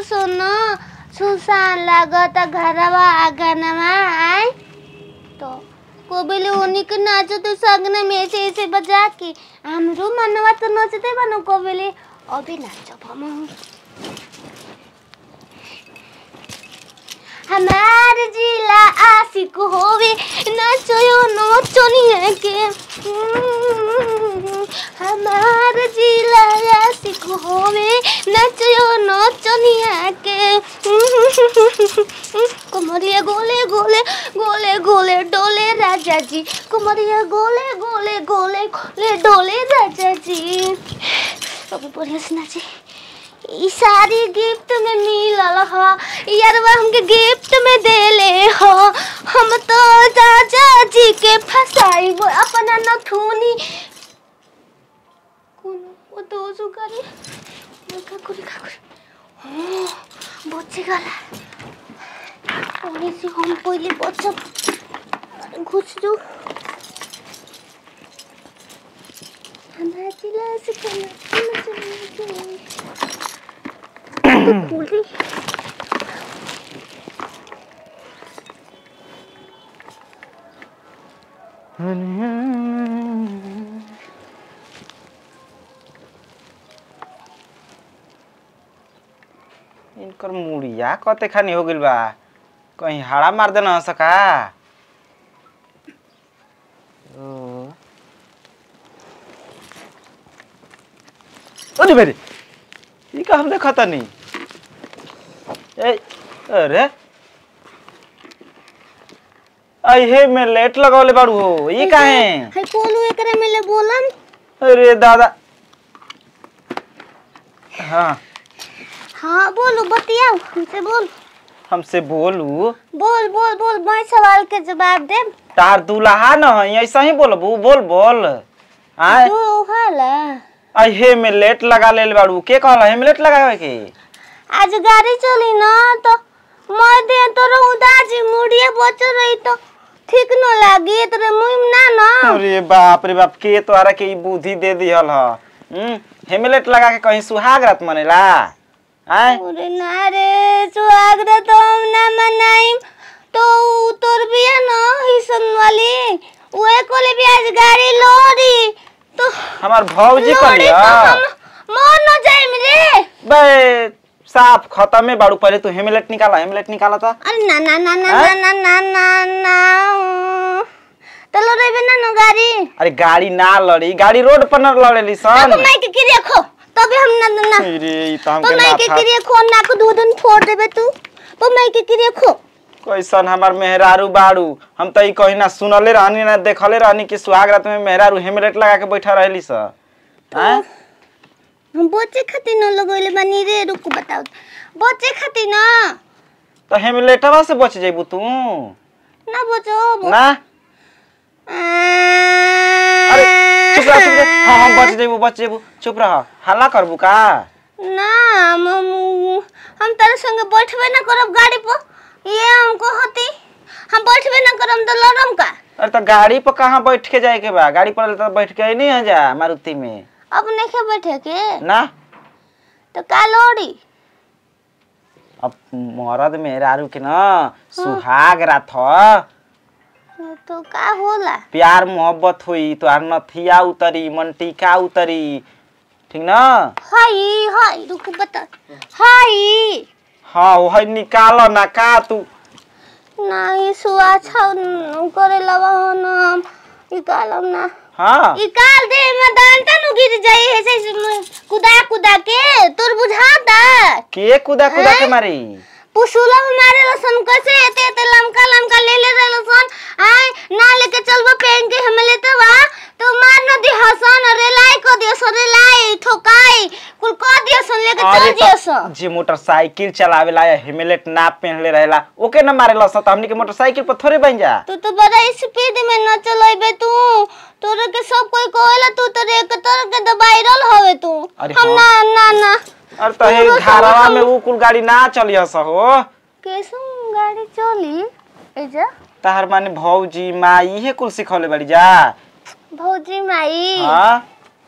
सुनो सुसान लागत घरवा आंगनवा आय तो कोबिले उन्हीं के नाचो तो सगने में ऐसे ऐसे बजा के हमरो मनवा तो नचते बनो कोबिले अभी नाचो हम हमार जिला आशिक होवे नचयो नचनिया के हमार जिला आशिक होवे नचयो नचनिया के कुमरिया गोले गोले गोले गोले डोले राजा जी कुमरिया गोले गोले गोले गोले डोले राजा जी अब बढ़िया से नाचे ई सारी गिफ्ट में मिलल ह यारवा हमके गिफ्ट में देले ह हम तो राजा जी के फसाई अपना नथुनी कोनो वो तो सुकारी का करी का करी हाँ बच्चे गला पहले से हम पहले बच्चा घुस दो हमारा जिला से खाना खाना चाहिए खोली इनकर मुड़िया कते खानी हो गइल बा कहीं हाड़ा मार देना सका ओ अरे बेरे ई का हम देखता नहीं ए अरे अहे में लेट लगौले बाड़ू हो ई काहे है कोनो एकरे में ले बोलम अरे दादा हाँ हाँ बोलो बतियाओ हमसे बोल हमसे बोलू बोल बोल बोल मैं सवाल के जवाब दे तार दुल्हा न हई ऐसा ही बोलबू बोल बोल आय तू हाला अहे में लेट लगा लेल बाड़ू के कहला हे में लेट लगावे के आज गाड़ी चली ना तो मैं दे तोर उदासी मुड़िए बच रही तो ठीक न लागी तोरे मुंह ना ना अरे बाप रे बाप के तोरा के ई बुद्धि दे दिहल ह हम्म हेमलेट लगा के कहीं सुहाग रात मनेला आय अरे ना रे सुहागरा तो हम ना मनाइम तो उ तोर बिया ना हिसन वाली उहे कोले भी आज गाड़ी लोरी तो हमार भौजी लोरी कहिया तो हम मर न जाइम रे बे साफ खत्म में बाड़ू पहले तू हेमलेट निकाला हेमलेट निकाला था अरे ना ना ना ना हैं? ना ना ना ना ना तो लोरे भी ना नो गाड़ी अरे गाड़ी ना लड़ी गाड़ी रोड पर न लड़ेली तो सन मैं के किरिया खो तबे हम ना ना ना अरे ई त तो हमके मैं ना के था किरिया खो ना को दूधन फोड़ देबे तू तो मैं के किरिया खो कैसन हमार मेहरारू बाड़ू हम त ई कहीं ना सुनले रहनी ना देखले रहनी कि सुहाग रात में मेहरारू हेमलेट लगा के बैठा रहली स हैं हम बच्चे खातिर न लगोले बानी रे रुक बताओ बच्चे खातिर ना तो हेमलेटवा से बच जेबू तू ना बचो ना अरे चुप रह चुप रह हाँ हम बच जेबू बच जेबू चुप रह हल्ला करबू का ना हम हम तेरे संगे बैठबे ना करब गाड़ी पर ये हमको होती हम बैठबे ना करम तो लड़म का अरे तो गाड़ी पर कहाँ बैठ के जाए के बा गाड़ी पर तो बैठ के नहीं आ जा मारुति में अब नहीं बैठे के ना तो का लोड़ी अब मरद मेहरारू के ना सुहाग रात ह तो का होला प्यार मोहब्बत हुई तो आर नथिया उतरी मनटिका उतरी ठीक ना हाय हाय रुक बता हाय हाँ वही निकाल ना का तू नहीं सुआ छा करे लवा ना निकालम ना हाँ निकाल दे मैं दांता नु गिर जाई ऐसे ऐसे कुदा कुदा के तोर बुझाता के कुदा कुदा के हैं? मारी पुसुला हमारे लसन कैसे एते एते लमका लमका ले ले रे लसन आय ना लेके चलबो पेन के हम लेते वा तो मार न दी हसन रेलाई को दियो सो रेलाई ठोकाई कुल को दियो सन लेके चल अरे दियो तो सो जे मोटरसाइकिल चलावेला या हेलमेट ना पहनले रहेला ओके ना मारेला स हमनी के मोटरसाइकिल पर थोड़े बन जा तू तो बड़ा स्पीड में न चलेबे तू तोरे के सब कोई कहेला तू तो एक तरह के दबाइरल हवे तू अरे हम हाँ। ना ना ना अरे तो हे तोरो सब घरवा हम- में उ कुल गाड़ी ना चलिया स हो कैसे गाड़ी चली एजा तहर माने भौजी माई इहे कुल सिखौले बड़ी जा भौजी माई हाँ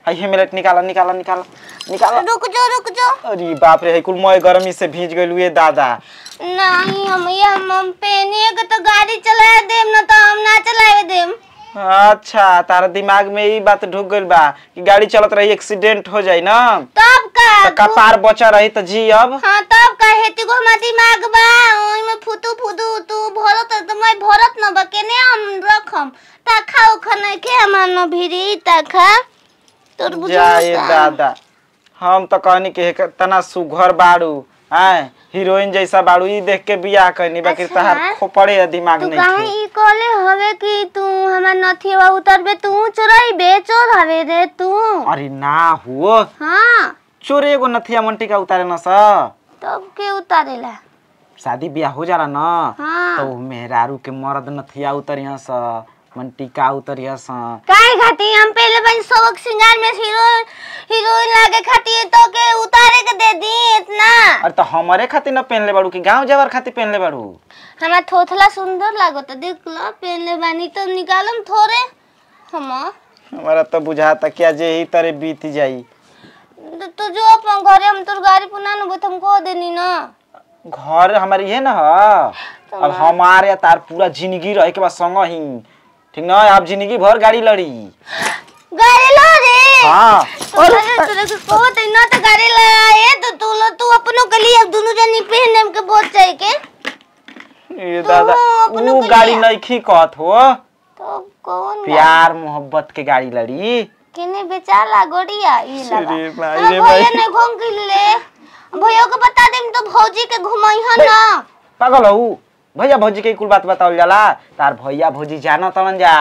हाय हेमलेट निकाला निकाला निकाला निकाला रुक जाओ रुक जाओ अरे बाप रे है कुल मोय गर्मी से भीज गइल हुए दादा नहीं हम ये हम हम पेनिए के तो गाड़ी चलाए देम ना तो हम ना चलाए देम अच्छा तारा दिमाग में ई बात ढुक गइल बा कि गाड़ी चलत रही एक्सीडेंट हो जाई ना तब का त कपार बचा रही त जी अब हाँ तब का हेती को हमार दिमाग बा ओई में फुतू फुदू तू भरत त मैं भरत न बा केने हम रखम ता खाओ खने के हमार न भिरी ता खा तोर बुझु जाए दादा हम तो कहनी कि हेक- तना सुघर बाड़ू आय हीरोइन जैसा बाड़ू ई देख के बियाह कहनी बाकी अच्छा। तहार खोपड़े है दिमाग तू नहीं काहे थे ई कहले हवे कि तू हमार नथिया उतरबे तू चोरई बे चोर हवे रे तू अरे ना हुओ हाँ चोरे एगो नथिया मंटी का उतारे न स तब के उतारेला शादी ब्याह हो जाला न हाँ तो मेहरारू के मर्द नथिया उतरिया स मंटिका उतरिया स काहे खाती हम पहले बन सबक सिंगार में हीरो हीरोइन लागे खाती तो के उतारे के दे दी इतना अरे तो हमारे खातिर न पहनले बाड़ू कि गांव जवार खातिर पहनले बाड़ू हमार थोथला सुंदर लागत देख लो पहनले बानी तो निकालम थोड़े हम हमारा तो बुझाता क्या जे ही तरह बीत जाई तो तू जो अपन घरे हम तोर गाड़ी पुना न तुम कह देनी ना घर हमारी है ना अब हमारे या तार पूरा जिंदगी रहे के बाद संग ही ठीक ना आप जिंदगी भर गाड़ी लड़ी गाड़ी लो रे हाँ तो अरे तोरे को कहो तो ना तो गाड़ी लाए तो तू लो तू अपनों के लिए अब दोनों जनी पहने के बहुत चाहिए के ये दादा अपनों वो के गाड़ी लिए। नहीं खी कहत हो तो कौन प्यार मोहब्बत के गाड़ी लड़ी केने बेचारा गोड़िया ई लगा अरे भाई अरे रे भैया भाई। ने घूम के ले भैया को बता देम तो भौजी के घुमाई है ना पागल हो भैया भौजी के कुल बात बतावल जाला तार भैया भौजी जाना तलन जा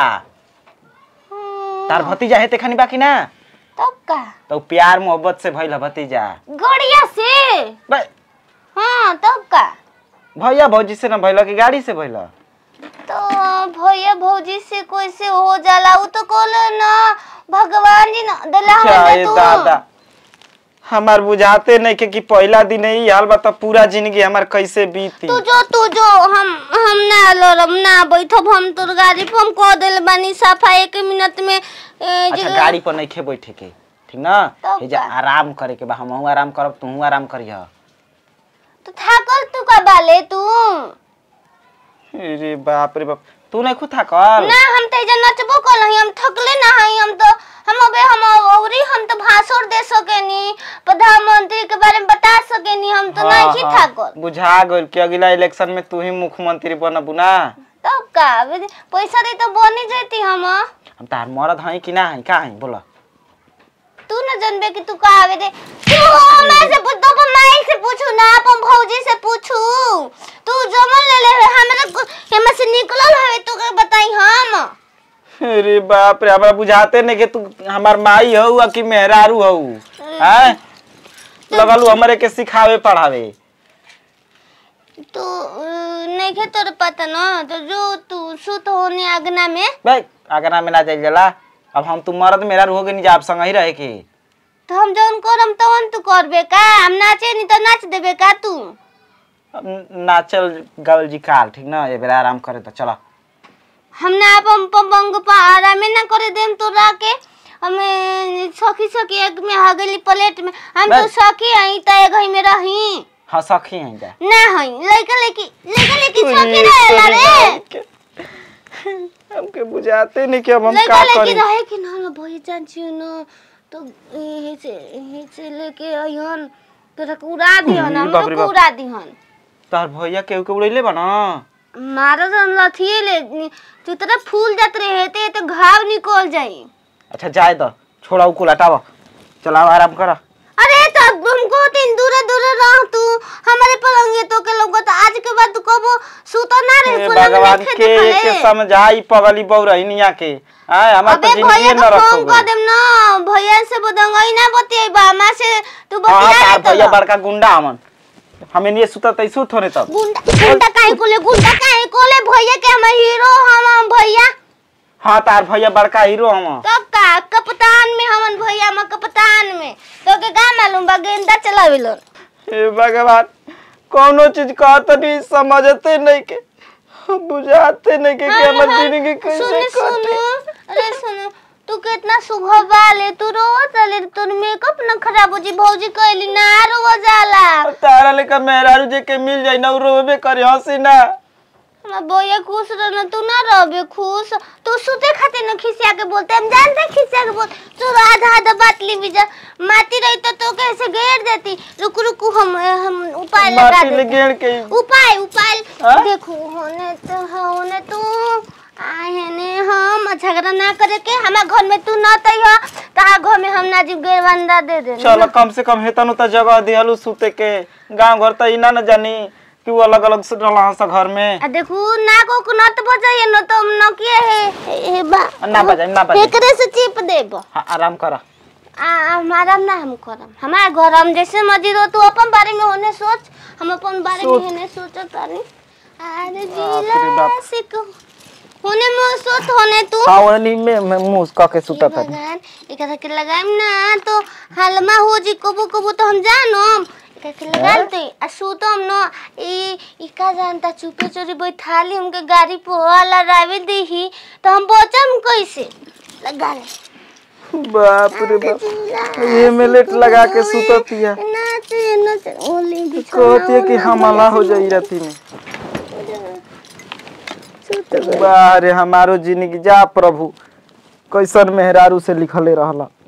हम्म, तार भतीजा है तेखनी बाकी ना तब का तो प्यार मोहब्बत से भइल ह भतीजा गोड़िया से बे, हाँ तब का भैया भौजी से ना भइल कि गाड़ी से भइल तो भैया भौजी से कोई से हो जाला उ तो कोले ना भगवान जी ना दला चाहे तू दादा हमार बुझाते नहीं के कि पहला दिन ही हाल बता पूरा जिंदगी हमार कैसे बीती तू जो तू जो हम हम ना लड़म ना बैठब हम तोर गाड़ी पे हम कह देल बानी सफा एक मिनट में ए, अच्छा जे- गाड़ी पर नहीं खे बैठे के ठीक ना तब हे जा का? आराम करे के बा हमहू आराम करब तू आराम करिह तो थाकल तू का बाले तू अरे बाप रे बाप तू नहीं खुद थाकल ना हम तो एजा नचबो कल हई हम थकले ना हई हम तो हम अबे हम औरी हम तो भाषण दे सकेनी प्रधानमंत्री के बारे में बता सकेनी हम तो हाँ, नहीं हाँ, थाकल बुझा गइल कि अगला इलेक्शन में तू ही मुख्यमंत्री बनबू ना तब का अबे पैसा दे तो बनी जैती हम हम तार मरद हई कि ना हई का हई बोला तू न जानबे कि तू का आवे दे तू हमरा से पूछ तो अपन माई से पूछू ना अपन भौजी से पूछू तू जमन ले ले हमरा को- हमरा से निकलल हवे तू के बताई हम अरे बाप रे हमरा बुझाते नहीं कि तू हमार माई हऊ कि मेहरारू हऊ हैं लगलू हमरे के सिखावे पढ़ावे तो अ, नहीं के तोर पता ना तो जो तू सुत होने आगना में भाई आगना में ना जाइल जाला अब हम तू मरद मेहरारू हो गए नहीं जा आप संग ही रहे के तो हम जौन करम तवन तू करबे का हम नाचे नहीं तो नाच देबे का तू अब नाचल गावल जी काल ठीक ना ये बेरा आराम करे तो चला हम ना अपन पंग पा आरामे ना करे देम तो राके हमें सखी सखी एक में हगली प्लेट में हम तो बस। सखी आई त एक ही में रही हाँ सखी हैं जा ना हई लइका लइकी लइका लइकी सखी रहेला रे हमके बुझाते नहीं कि अब हम लइका का लइकी करी रहे कि ना भई जान छियो न तो यही से यही से लेके अइहन तोरा के उड़ा दिहन हम्म, बाप हम रे को बाप। उड़ा दिहन तार भैया केहू के उड़ैले बा ना मारो तो लथिए ले तू तरह फूल जात रहे ते तो घाव निकल जाई अच्छा जाए तो छोड़ा उ कुल हटावा चलाओ आराम करा अरे तो हमको तीन दूर दूर रह तू हमारे पलंगे तो के लोग तो आज के बाद तू कबो सुतो ना हे रहे पलंग भगवान में के खेते के खले समझाई पगली बौरहिनिया के आय हमार अबे तो जिंदगी भैया न को रखो फोन कर देम ना भैया से बदंगई ना बतियाबा मां से तू हाँ बतिया तार ले भैया तो बड़का गुंडा हमन हमें नहीं सुता तै सुत होने तब गुंडा गुंडा काहे कोले गुंडा काहे कोले भैया के हम हीरो हम भैया हाँ तार भैया बड़का हीरो हम तब का कप्तान में हमन भैया हम कप्तान में तो के का मालूम बा गेंदा चलावेलो हे भगवान कोनो चीज कहत नहीं समझते नहीं के बुझाते नहीं के कि हमर जिंदगी कैसे सुनो कटे सुनो अरे सुनो तू कितना सुघर बाले तू रोवा चले तोर मेकअप न खराब हो जी भौजी कहली ना रोवा जाला तारा लेकर मेहरारू जे के मिल जाई ना उ रोबे करे हंसी ना हमरा बोया खुश रहना तू ना रहबे खुश तू सुते खातिर न खिसिया के बोलते हम जानते खिसिया के बोल तू आधा आधा बात ली जा माटी रही तो तो कैसे घेर देती रुक रुक हम हम उपाय लगा माटी ले देते गेड़ के उपाय उपाय हाँ? देखो होने तो होने तू आए ने हम झगड़ा ना करे के हमारे घर में तू ना तई हो तहां घर में हम ना जीव गेरवंदा दे दे चलो कम से कम हेतन त जगह दिहलु सुते के गांव घर त इना न जानी कि वो अलग अलग से रहला हंस घर में आ देखो ना को को नत बजाइए न तो हम न किए है ए बा ना बजाई ना बजाई एकरे से चिप देब हाँ, आराम कर आ हमारा ना हम करम हमारा घर हम जैसे मर्जी रहो तू अपन बारे में होने सोच हम अपन बारे में सोच। होने सोचत तानी अरे बाप रे जिला बाप। सिक होने में सोच होने तू हाँ वनी में में मुंह क के सुता था भगवान एकरा के लगाइम ना तो हलमा हो जी कबू कबू तो हम जानम एकरा के लगाल तो आ सुतम न ई ई का जानता चुपे चोरी बैठाली हमके गाड़ी पोहाला रावे देही तो हम बचम कैसे लगा ले बाप रे बाप ये में लेट लगा के सुततिया नाच नाच ओली कहती है कि हमला हो जाई राती में बारे हमारो जिंदगी जा प्रभु कैसन मेहरारू से लिखले रहला